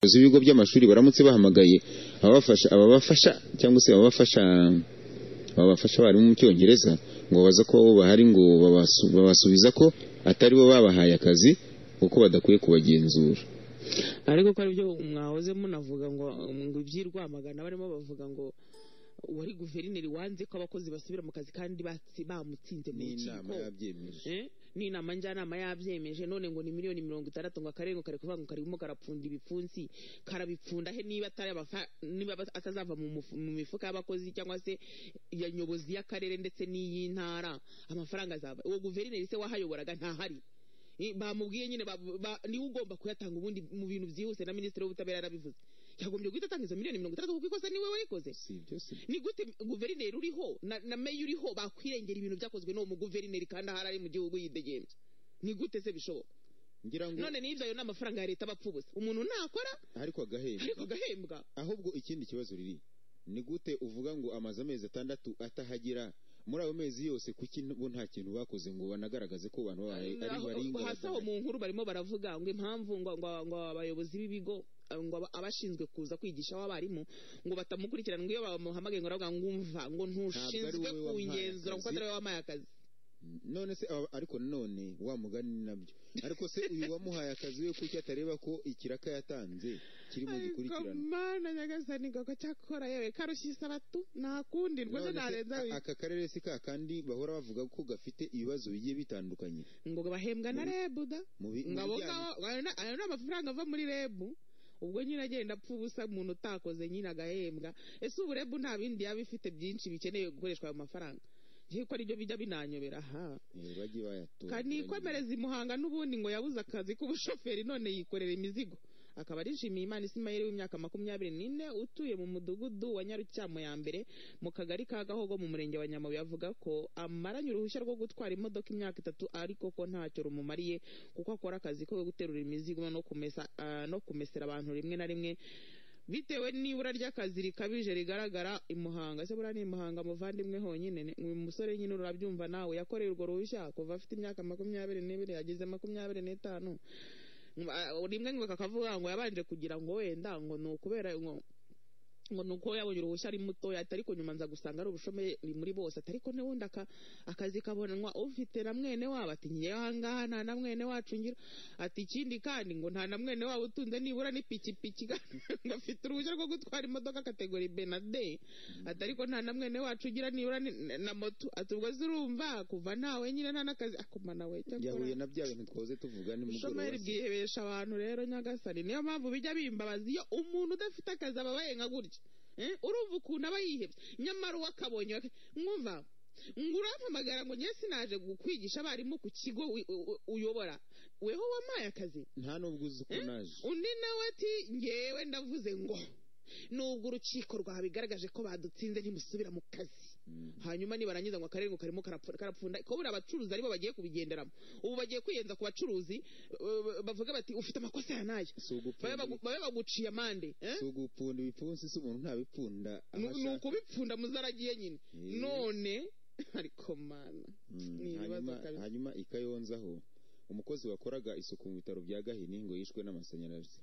abayobozi b'ibigo by'amashuri baramutse bahamagaye ababafasha ababafasha cyangwa se ababafasha ababafasha abarimu mu cyongereza ngo babaza ko bo bahari ngo babasu- babasubiza ko atari bo babahaye akazi kuko badakwiye kubagenzura ariko ko aribyo mwahoze munavuga ngo ngo iby'irwamagana barimo bavuga ngo uwari guverineri wanze ko abakozi basubira mu kazi kandi batsi- bamutsinze mu rukiko yabyemeje Eh? n'inama njyanama yabyemeje none ngo ni miliyoni mirongo itandatu ngo akarere ngo kari kuvuga ngo karimo karapfunda ibipfunsi karabipfunda he niba atari amafa- niba aba- atazava mu mufu- mu mifuka y'abakozi cyangwa se ya nyobozi y'akarere ndetse n'iy'intara amafaranga azaba uwo guverineri se wahayoboraga ntahari Eh, bamubwiye nyine ba- ba- niwe ugomba kuyatanga ubundi mu bintu byihuse na minisitiri w'ubutabera yarabivuze yagombye guhita atanga izo miliyoni mirongo itandatu kuko ikosa niwe warikoze si ibyo si ibyo. ni gute guverineri uriho na, na meya uriho bakwirengera ibintu byakozwe n'uwo muguverineri kandi ahari ari mu gihugu yidegembye ni gute se bishoboka ngira ngo none nibyo ayo ni amafaranga ya leta aba apfa ubusa umuntu nakora ariko agahembwa ariko agahembwa ahubwo ikindi kibazo riri ni gute uvuga ngo amaze amezi atandatu atahagera muri ayo mezi yose kuki bo nta kintu bakoze ngo banagaragaze ko abantu babaye ari Aho- bari hasi aho mu nkuru barimo baravuga ngo impamvu ngo ngo ngo abayobozi b'ibigo eh, ngo aba- abashinzwe kuza kwigisha abarimu ngo batamukurikirana ngo iyo bamuhamagaye ngo aravuga ngo umva ngo wowe ntushinzwe wampaye kungenzura kuko akazi." atari wowe wampaye akazi none se aba- ariko nanone wa mugani ni nabyo ariko se uyu wamuhaye akazi we kuki atareba ko ikiraka yatanze kiri mu gikurikirana mana nyagasani gaga cyakora yewe karushye isabatu nakundi rwose None se, narenza a- aka karere si ka kandi bahora bavuga ko gafite ibibazo bigiye bitandukanye ngo bahembwa na Muri- rebu da mu bi- mu ngo abo bijyanye- ngabo ayo na- ayo ni amafaranga ava muri rebu ubwo nyine agenda apfa ubusa umuntu utakoze nyine agahembwa ese ubu rebu nta bindi yaba ifite byinshi bikeneye gukoreshwa ayo mafaranga ngiye ko aribyo bijya binanyobera ha eh, bagiye bayatora kanikomereza imuhanga n'ubundi ngo yabuze akazi k'ubushoferi none yikorera imizigo akaba arishimiye imana isimayeli w'imyaka makumyabiri n'ine utuye mu mudugudu wa nyarucyamo ya mbere mu kagari ka gahogo mu murenge wa nyamabuye avuga ko amaranye uruhushya rwo gutwara imodoka imyaka itatu ariko ko ntacyo rumumariye kuko akora akazi ko guterura imizigo no kumesa ah, no kumesera abantu rimwe na rimwe bitewe n'ibura ry'akazi rikabije rigaragara imuhanga se buriya ni imuhanga muvandimwe honyine ni- uyu musore nyine urabyumva nawe yakoreye urwo ruhushya kuva afite imyaka makumyabiri n'ibiri yageze makumyabiri n'itanu Ngo, ah, rimwe ngo kakavuga ngo yabanje kugira ngo wenda ngo ni ukubera ngo ngo ni uko yabonye uruhushya ari mutoya ati ariko nyuma nza gusanga ari ubushomeri muri bose ati ariko n'ubundi aka akazi kabonanwa ufite na mwene wabo ati ngewe ahangaha nta na mwene wacu ngira ati ikindi kandi ngo nta na mwene wabo utunze nibura n'ipikipiki kandi ngo afite uruhushya rwo gutwara imodoka kategori b na d ati ariko nta na mwene wacu ugira nibura ni- na moto ati ubwo se urumva kuva nawe nyine nta n'akazi akumana we cyakora- yahuye na bya bintu twahoze tuvuga nimugoroba ubushomeri bwihebesha abantu rero nyagasani niyo mpamvu bijya bimbabaza iyo umuntu udafite akazi aba abayenga gutya Eh, urumva ukuntu aba yihebye nyamara uwo akabonye bak- mwumva ngo urampamagara ngo njye sinaje kukwigisha abarimu ku kigo wi- u- u- uyobora weho wampaye akazi nta n'ubwo uzi ko naje undi nawe ati ngewe ndavuze ngo nubwo urukiko rwabigaragaje ko badutsinze ntimusubira mu kazi Mm. hanyuma nibarangiza ngo akarere ngo karimo karapfu- karapfunda ko buriya abacuruzi aribo bagiye kubigenderamo ubu bagiye kwiyenza ku bacuruzi eh, bavuga bati ufite amakosa ya nayo si ugupfunda babe bagu- ibi- babe baguciye amande eh? si ugupfunda ibipfunsi si umuntu ntabipfunda aho Ni- ni ashaka. ukubipfunda muzaragiye nyine Eh, none ariko mana mm, ni ibibazo hanyuma- kabisa. hanyuma ikayonzaho umukozi wakoraga isuku mu bitaro bya gahini ngo yishwe n'amashanyarazi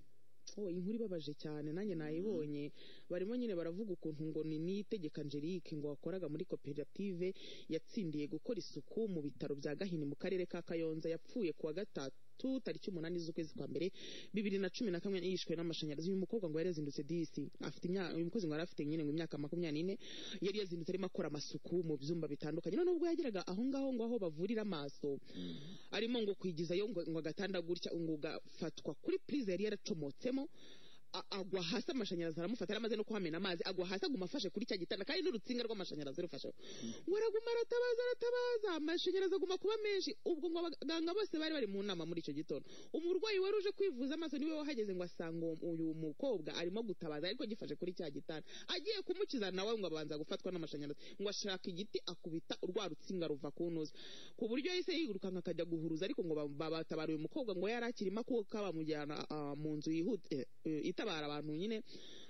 oh, inkuru ibabaje cyane nanjye nayibonye barimo nyine baravuga ukuntu ngo ni niyitegeka angelique ngo wakoraga muri koperative yatsindiye gukora isuku mu bitaro bya gahini mu karere ka kayonza yapfuye kuwa gatatu tariki umunani z'ukwezi kwa mbere bibiri na cumi na kamwe yishwe n'amashanyarazi uyu mukobwa ngo yari yazindutse disi afite imyaka uyu mukozi ngo yari afite nyine ngo imyaka makumyabiri n'ine yari yazindutse arimo akora amasuku mu byumba bitandukanye none ubwo yageraga aho ngaho ngo aho bavurira amaso arimo ngo kwigizayo ngo ngo agatanda gutya ngo ugafatwa kuri purize yari yaracomotsemo a- agwa hasi amashanyarazi aramufata yari amaze no kuhamena amazi agwa hasi aguma afashe kuri cya gitanda kandi n'urutsinga rw'amashanyarazi rufasheho ngo araguma aratabaza aratabaza amashanyarazi aguma kuba menshi ubwo ngo abaganga bose bari bari mu nama muri icyo gitondo umurwayi wari uje kwivuza amaso niwe wahageze ngo asanga uwo- uyu mukobwa arimo gutabaza ariko agifashe kuri cya gitanda agiye kumukiza nawe ngo abanza gufatwa n'amashanyarazi ngo ashaka igiti akubita urwa rutsinga ruva ku ntuza ku buryo yahise yirukanka akajya guhuruza ariko ngo ba- ba- batabara uyu mukobwa ngo yari akirimo akuka bamujyana ah, mu nzu yihute eh, eh, itabara abantu nyine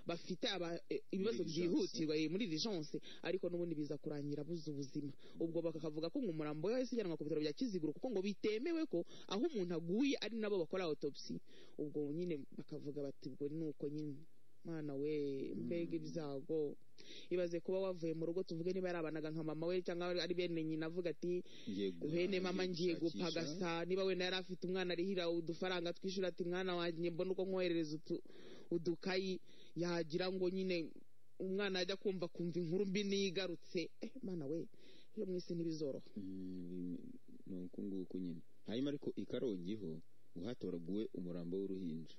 bafite aba- eh, ibibazo Muri urgence. byihutirwa eh, muri urgence ariko n'ubundi biza kurangira buze ubuzima ubwo bakavuga ko ngo umurambo we wahise ujyanwa ku bitaro bya kiziguro kuko ngo bitemewe ko aho umuntu aguye ari nabo bakora autopsy ubwo nyine bakavuga bati ubwo ni uko nyine mwana we mbega ibyago ibaze kuba wavuye mu rugo tuvuge niba yarabanaga nka mama we cyangwa ari bene nyina avuga ati ngiye guha- bene mama ngiye ngiye gushakisha. gupagasa niba wenda yari afite umwana arihira udufaranga twishyura ati mwana wanjye mbona uko nkoherereza utu- udukayi yagira ngo nyine umwana ajya kumva kumva inkuru mbi nigarutse eh mwana we iyo mu isi ntibizoroha Mm, ni uku nguku nyine hanyuma ariko i karongiho uhatoraguwe umurambo w'uruhinja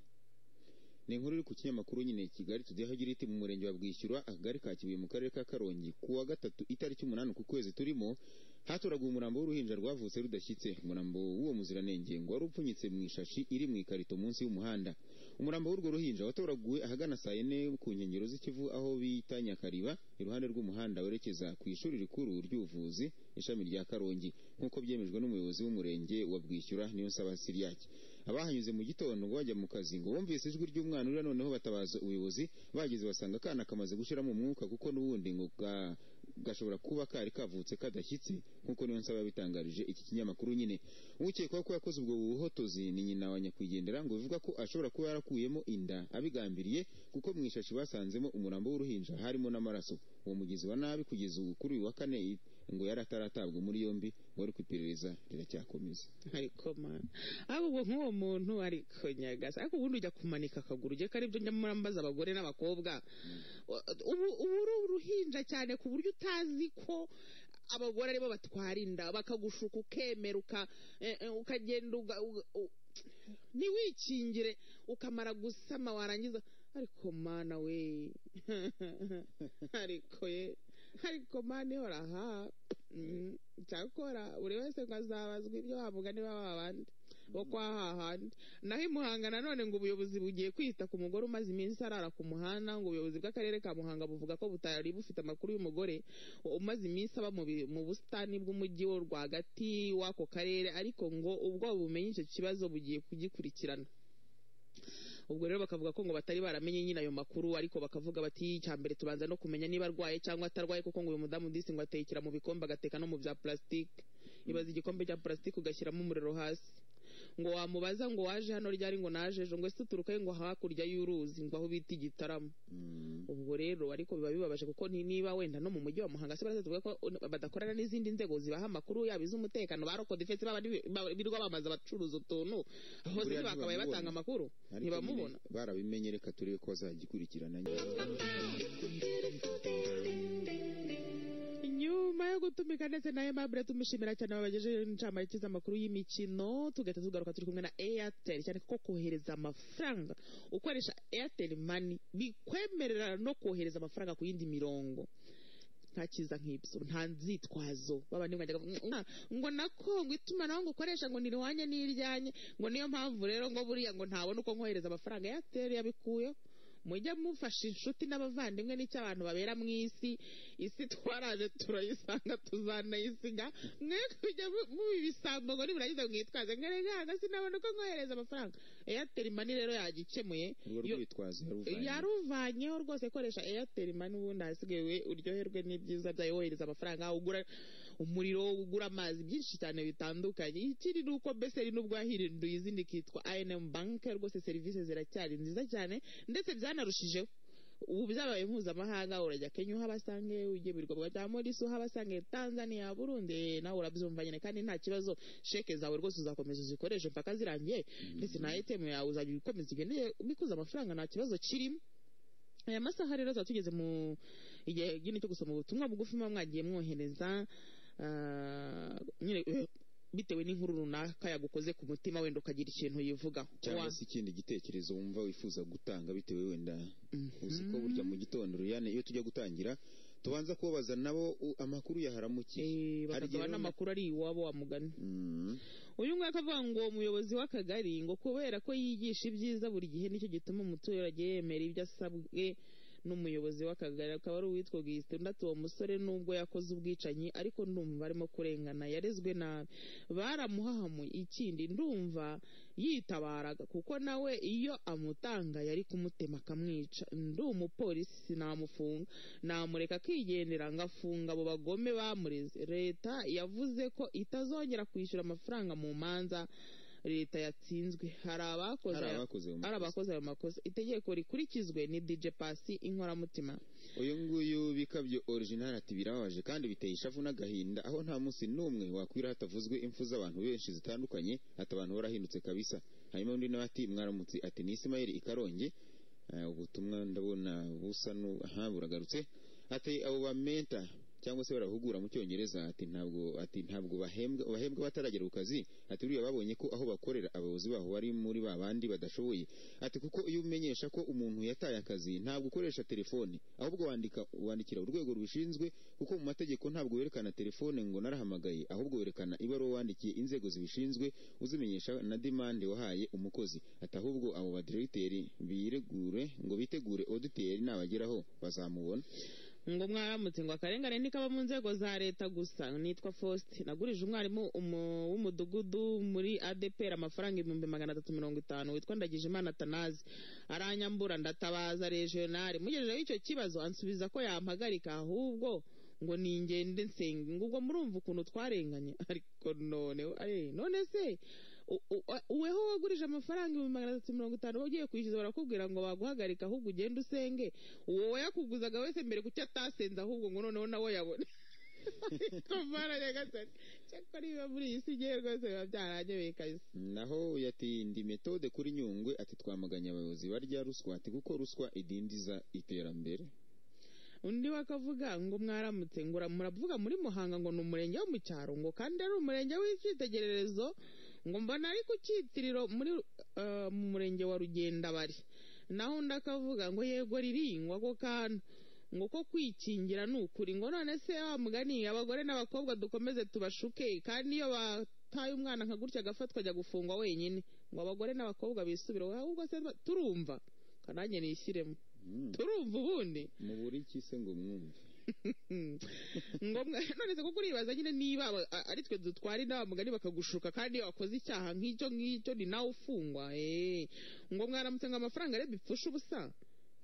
ni inkuru iri ku kinyamakuru nyine kigali tudeho aho igira iti mu murenge wa bwishyura akagari ka kibuye mu karere ka karongi ku wa gatatu itariki umunani ku kwezi turimo hatoraguwe umurambo w'uruhinja rwavutse rudashyitse umurambo w'uwo muziranenge ngo wari upfunyitse mu ishashi iri mu ikarito munsi y'umuhanda umurambo w'urwo ruhinja watoraguwe ahagana saa yine ku nkengero z'ikivu aho bita nyakariba iruhande rw'umuhanda werekeza ku ishuri rikuru ry'ubuvuzi ishami rya karongi nk'uko byemejwe n'umuyobozi w'umurenge wa bwishyura niyo nsaba siriyaki abahanyuze mu gitondo ngo bajya mu kazi ngo bumvise ijwi ry'umwana urira noneho batabaza ubuyobozi bageze basanga akana kamaze gushiramo umwuka kuko n'ubundi ngo ga- gashobora kuba kari kavutse kadashyitse nk'uko niyo nsaba yabitangarije iki kinyamakuru nyine ukekwaho ko yakoze ubwo buhotozi ni nyina wa nyakwigendera ngo bivuga ko ashobora kuba yarakuyemo inda abigambiriye kuko mu ishashi basanzemo umurambo w'uruhinja harimo n'amaraso uwo mugizi wa nabi kugeza ubu kuri uyu wa kane ngo yari ataratabwa muri yombi ngo ari ku iperereza riracyakomeza ariko mana ahubwo nk'uwo muntu ariko nyagasa ariko ubundi ujya kumanika akaguru ujye ko aribyo njya murambaza abagore n'abakobwa ubu ubu uri uruhinja cyane ku buryo utazi ko abagore aribo batwara inda bakagushuka ukemera uka- eh, eh, ukagenda uga- uga- u- ntiwikingire ukamara gusama warangiza ariko mana we ariko ye ariko mana ihora aha Mm, cyakora buri wese ngo azabazwa ibyo wavuga niba waba abandi bo kwa hahandi naho i muhanga nanone ngo ubuyobozi bugiye kwita ku mugore umaze iminsi arara ku muhanda ngo ubuyobozi bw'akarere ka muhanga buvuga ko butari bufite amakuru y'umugore umaze iminsi aba mu bi- mu busitani bw'umujyi wo rwagati w'ako karere ariko ngo ubwo bumenye icyo kibazo bugiye kugikurikirana ubwo rero bakavuga ko ngo batari baramenye nyine ayo makuru ariko bakavuga bati icya mbere tubanza no kumenya niba arwaye cyangwa atarwaye kuko ngo uyu mudamu disi ngo atekera mu bikombe agateka no mu bya plastique ibaza igikombe cya plastique ugashyiramo umuriro hasi ngo wamubaza ngo waje hano ryari ngo naje ejo ngo ese uturuka he ngo hakurya y'uruzi ngo aho bita igitaramo ubwo rero ariko biba bibabaje kuko ni- niba wenda no mu mujyi wa muhanga se baravuga ko badakorana n'izindi nzego zibaha amakuru yaba iz'umutekano ba roko defense baba birwa bamaze abacuruza utuntu aho Buriya se bakabaye ntibamubona. batanga amakuru Ariko ntibamubona nyine barabimenye reka turebe ko bazagikurikirana nyuma yo gutumika ndetse na aimable tumushimira cyane wabagejeje incamake z'amakuru y'imikino tugahita tugaruka turi kumwe na airtel cyane ko kohereza amafaranga ukoresha airtel mani bikwemerera no kohereza amafaranga ku yindi mirongo nta cyiza nk'ibyo nta nzitwazo baba nimwajyaga ngo nako ngo itumanaho ngo ukoresha ngo niriwanye n'iryanye ngo niyo mpamvu rero ngo buriya ngo ntabona uko nkohereza amafaranga airtel yabikuyeho mujye mufasha inshuti n'abavandimwe n'icyo abantu babera mu isi isi twaraje turayisanga tuzanayisiga mwe kujya mu- muba ibisambo ngo nimurangiza mwitwaze nkerega sinabona uko nkohereza amafaranga airtel mani rero yagikemuye urwo Yo- rwitwazo yaruvanye yaruvanyeho rwose koresha airtel mani ubundi ahasigaye we uryoherwe n'ibyiza byawe wohereza amafaranga ugura umuriro ugura amazi byinshi cyane bitandukanye ikiri ni uko beseri n'ubwo yahinduye izindi ikitwa inm bank rwose serivisi ziracyari nziza cyane ndetse byanarushijeho ubu byabaye mpuzamahanga urajya kenya uhabasange ugiye mu birwa bya morisi uhabasange tanzania burundi eh, nawe urabyumva nyine kandi nta kibazo sheke zawe rwose uzakomeza uzikoreshe mpaka zirangiye ndetse na ATM yawe uzajya ukomeza ugendeye ubikuza amafaranga nta kibazo kirimo aya masaha rero tuba tugeze mu igihe nyine cyo gusoma ubutumwa bugufi muba mwagiye mwohereza ah, nyine eh, bitewe n'inkuru runaka yagukoze ku mutima wenda ukagira ikintu yivugaho cyangwa Wa- se ikindi gitekerezo wumva wifuza gutanga bitewe wenda Mhm. uzi ko burya mu gitondo Liliane iyo tujya gutangira tubanza kubabaza nabo u- amakuru yaharamukiye Eh, Hari igihe bakaguha rero- n'amakuru ari iwabo wa mugani Mm. uyu nguyu akavuga ngo umuyobozi w'akagari ngo kubera ko yigisha ibyiza buri gihe nicyo gituma umuturage yemera ibyo asabwe n'umuyobozi w'akagari akaba ari uwitwa gisitandatu uwo musore nubwo yakoze ubwicanyi ariko ndumva arimo kurengana yarezwe nabi baramuhahamuye ikindi ndumva yitabaraga kuko nawe iyo amutanga yari kumutema akamwica ndi umupolisi namufunga namureka akigendera ngafunga abo bagome bamureze leta yavuze ko itazongera kwishyura amafaranga mu manza leta yatsinzwe hari abakoze hari aya- abakoze ayo ari makosa. abakoze ayo makosa itegeko rikurikizwe ni dj pasi inkoramutima uyu nguyu bikabyo original ati birababaje kandi biteye ishavu n'agahinda aho nta munsi n'umwe wakwira hatavuzwe impfu z'abantu benshi zitandukanye ati abantu barahindutse kabisa hanyuma undi nawe ati mwaramutse ati ni isimayeli ikarongi Eh, ubutumwa ndabona busa nu- aha buragarutse ati abo bamenta cyangwa se barahugura mu cyongereza ati ntabwo ati ntabwo bahembwa bahembwa bataragera ku kazi ati buriya babonye ko aho bakorera abayobozi baho bari muri ba bandi badashoboye ati kuko iyo umenyesha ko umuntu yataye akazi ntabwo ukoresha telefone ahubwo wandika wandikira urwego rubishinzwe kuko mu mategeko ntabwo werekana telefone ngo narahamagaye ahubwo werekana ibaruwa wandikiye inzego zibishinzwe uzimenyesha na demande wahaye umukozi ati ahubwo abo badiregiteri biregure ngo bitegure oditeri nabageraho bazamubona ngo mwaramutse ngo akarengane ntikaba mu nzego za leta gusa nitwa faustin nagurije umwarimu umu- w'umudugudu muri adepr amafaranga ibihumbi magana atatu mirongo itanu witwa ndagije imana atanazi aranyambura ndatabaza regionali mugejejeho icyo kibazo ansubiza ko yampagarika ahubwo ngo ningende nsenga ngo ubwo murumva ukuntu twarenganye ariko none eh, none se u- u- uweho wagurije amafaranga ibihumbi magana atatu mirongo itanu ugiye kwishyuza barakubwira ngo baguhagarika ahubwo ugende usenge uwo wayakuguzaga wese mbere kuki atasenze ahubwo ngo noneho nawe yabone komara nyagasani cyakora ibiba muri iyi si igihe rwose biba byaranyoye kabisa naho yati ndi metode kuri nyungwe ati twamaganye abayobozi barya ruswa ati kuko ruswa idindiza iterambere undi wakavuga ngo mwaramutse ngo ura- muravuga muri muhanga ngo ni umurenge wo mu cyaro ngo kandi ari umurenge w'icyitegererezo ngo mbona ari ku cyitiriro muri eh, mu murenge wa rugenda bari naho undi akavuga ngo yego riringwa ako kantu ngo ko kwikingira ni ukuri ngo none se wa mugani abagore n'abakobwa dukomeze tubashuke kandi iyo bataye umwana nka gutya agafatwa ajya gufungwa wenyine ngo abagore n'abakobwa bisubire ahubwo se turumva kanange nishyiremo Mm. turumva ubundi mu buri iki se ngo mwumve ngombwa none se kuko uribaza nyine niba aba- a- ari twe dutwara inama mugani bakagushuka kandi iyo wakoze icyaha nk'icyo ngicyo ni nawe ufungwa eh. ngo mwaramutse ngo amafaranga areba ipfusha ubusa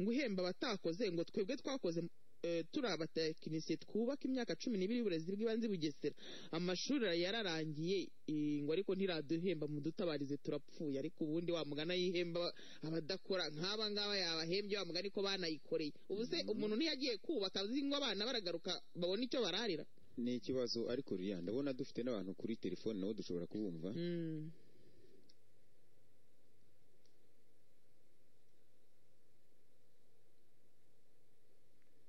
ngo uhemba abatakoze ngo twebwe twakoze eh, turi abatekinisiye twubaka imyaka cumi n'ibiri y'uburezi bw'ibanze i bugesera amashuri yararangiye eh, ngo ariko ntiraduhemba mudutabarize turapfuye ariko ubundi wa mugana yihemba abadakora nk'aba ngaba yabahembye wa mugani ko banayikoreye ubu se umuntu ntiyagiye kubaka azi ngo abana baragaruka babona icyo bararira ni ikibazo ariko ririya ndabona dufite n'abantu kuri telefone nabo dushobora kubumva Mm.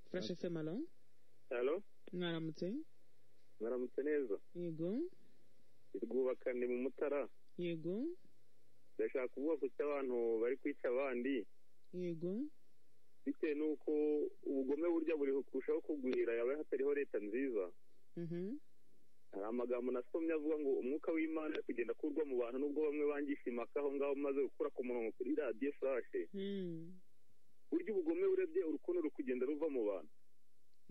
Fresh FM alo halo mwaramutse mwaramutse neza yego rwubakane mu mutara yego ndashaka kuvuga ku cy'abantu bari kwica abandi yego bitewe n'uko ubugome burya buri kurushaho kugwira yaba hatariho leta nziza Mhm. hari amagambo nasomye avuga ngo umwuka w'imana ari kugenda akurwa mu bantu n'ubwo bamwe bangisha impaka aho ngaho maze gukura ku murongo kuri radiyo sashe Mm. burya ubugome urebye urukundo ruri kugenda ruva mu bantu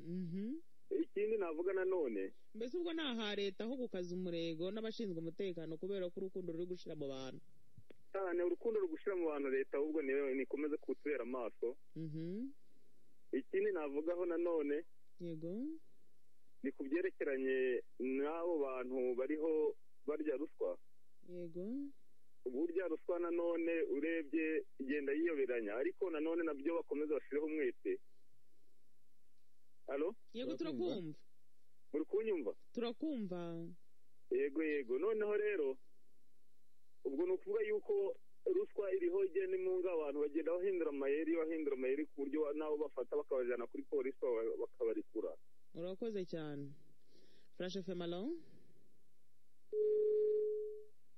Mhm. ikindi navuga nanone mbese ubwo ni aha leta ho gukaza umurego n'abashinzwe umutekano kubera ko urukundo ruri gushira mu bantu cyane urukundo ruri gushira mu bantu leta ahubwo ni- nikomeze kutubera amaso Mhm. ikindi navugaho nanone yego ni ku byerekeranye n'abo bantu bariho barya ruswa yego burya ruswa nanone urebye igenda yiyoberanya ariko nanone nabyo bakomeza bashyireho umwete halo yego Turakumva. turakumva muri kunyumva turakumva yego yego noneho rero ubwo ni ukuvuga yuko ruswa iriho igenda imunga abantu bagenda bahindura amayeri bahindura amayeri ku buryo nabo bafata bakabajyana kuri polisi baka- bakabarikura urakoze cyane furashi efe malo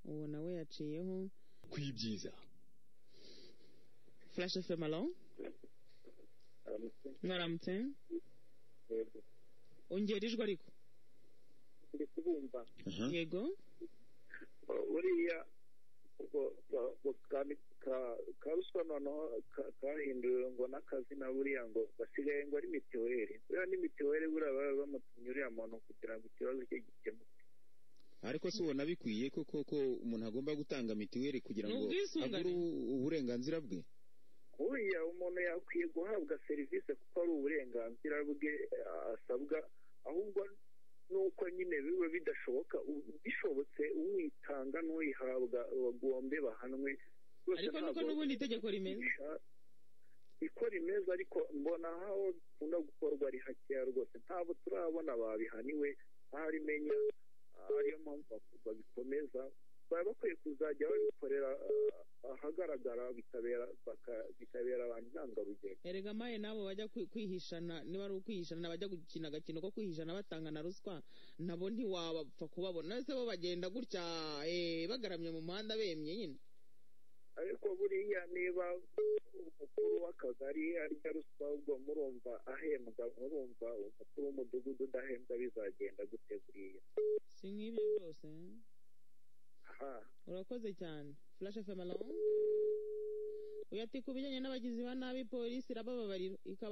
uwo nawe yaciyeho kwibyiza furashi efe malo mwaramutse ongera ijwi ariko ndi kubumva aha yego buriya ka ruswa noneho kahinduriwe ngo n'akazina buriya ngo basigaye ngo ari mitiweli buriya ni mitiweli buriya baba bamutumye uriya muntu kugira ngo ikibazo cye gikemuke ariko si ubona bikwiye ko koko umuntu agomba gutanga mitiweli kugira ngo N'ubwisungane. agure uburenganzira bwe buriya umuntu yakwiye guhabwa serivisi kuko ari uburenganzira bwe eh, asabwa ahubwo nuko nyine biba bidashoboka u- bishobotse uwitanga n'uyihabwa bagombe bahanwe Rwose ariko nuko ntabwo n'ubundi itegeko rimeze niko rimeze ariko mbona aho bikunda gukorwa ari hakeya rwose ntabwo turabona babihaniwe ntarimenya ariyo mpamvu babikomeza baba bakwiye kuzajya babikorera ah, ahagaragara bikabera baka- bikabera abantu intangarugero erega maye n'abo bajya kwi- kwihishana niba ari ukwihishana bajya gukina agakino ko kwihishana batanga na ruswa nabo ntiwabapfa kubabona ese bo bagenda gutya eh, bagaramye mu muhanda bemye nyine ariko buriya niba umukuru w'akagari arya ruswa ubwo murumva ahembwa murumva umukuru w'umudugudu udahembwa bizagenda gute buriya si nk'ibyo byose eh? ha urakoze cyane flash fm alone uyati ku bijyanye n'abagizi ba nabi polisi irabababarira ikaba